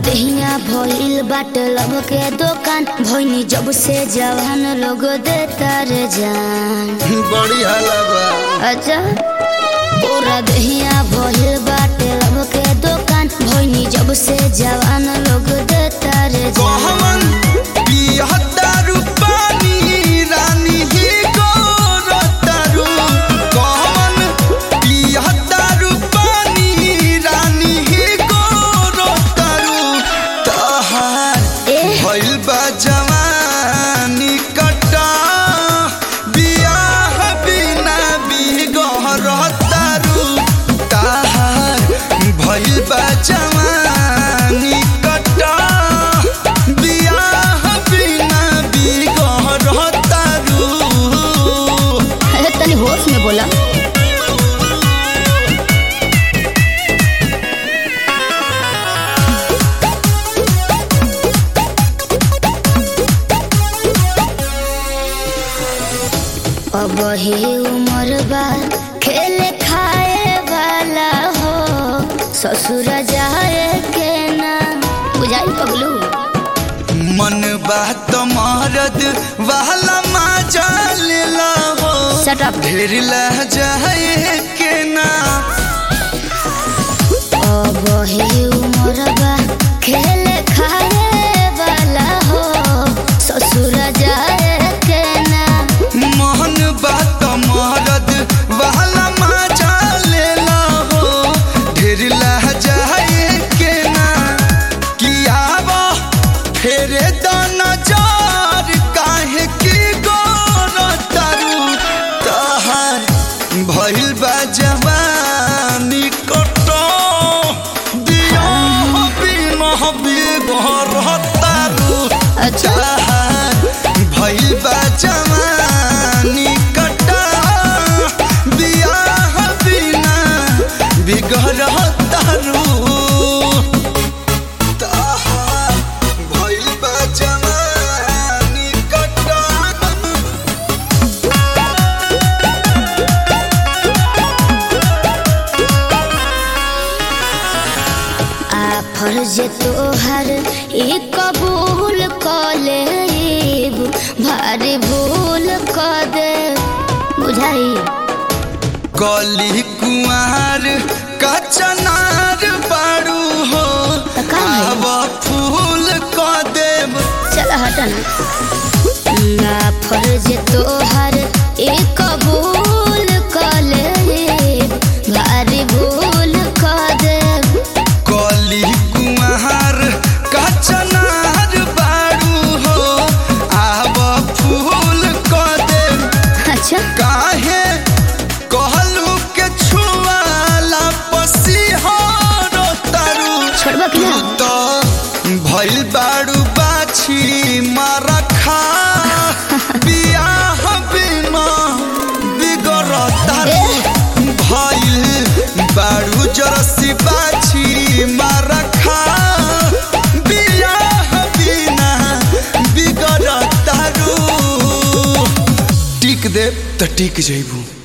दहिया भइल बाट लब के दुकान भइनी जब से जवान लोग देता रे जान बड़ी हलवा अच्छा पूरा दहिया भइल बाट लब के दुकान भइनी जब से जवान लोग देता रे कहवन जान पियहतारू पानी रानी ही गोरतारू कहवन पियहतारू पानी रानी ही गोरतारू तहार ए भइल बा जवानी कटा बियाह बिना बिगहरतारू तहार भइल बा जवानी कटा बियाह बिना बिगहरतारू अरे तनी होश में बोला अब ही उम्र बा खेले खाए वाला हो ससुर जाए के ना बुझाई पगलू मन बात मरद वाला मजा लेला हो Shut up. ढेर लह जाए के ना अब ही उम्र बा खेले खाए वाला हो ससुर जाए के ना मन बात मरद वाला मजा लेला हो ढेर लह जाए के ना कियावा फेरे दाना जार काहे की गोर तारू तहार भइल बा जवानी कटो दिया बिना बिगहर तारू अच्छा जहान भइल बा जवानी कटा बियाह बिना बिगड़ तारू तहार भइल बा जवानी कटा आ फर्ज तोहर ई कबूल क लेब भारी भूल क दे बुझाई कली कुआर कचनार बारू हो त का भइल? आब फूल क देब चल हटन ना फर्ज तोहर ई कबूल क लेब भारी भूल क दे कली कुआर कचनार बारू हो आब फूल क देब अच्छा काहे कहलू के छुआला पसीहर तारू छोड़बा कि ना तो भइल बारू बाछी मारखा बियाह बिना बिगड़ तारू भइल बारू जरसी बाछी मारखा बियाह बिना बिगड़ तारू टिक दे त टिक जइबू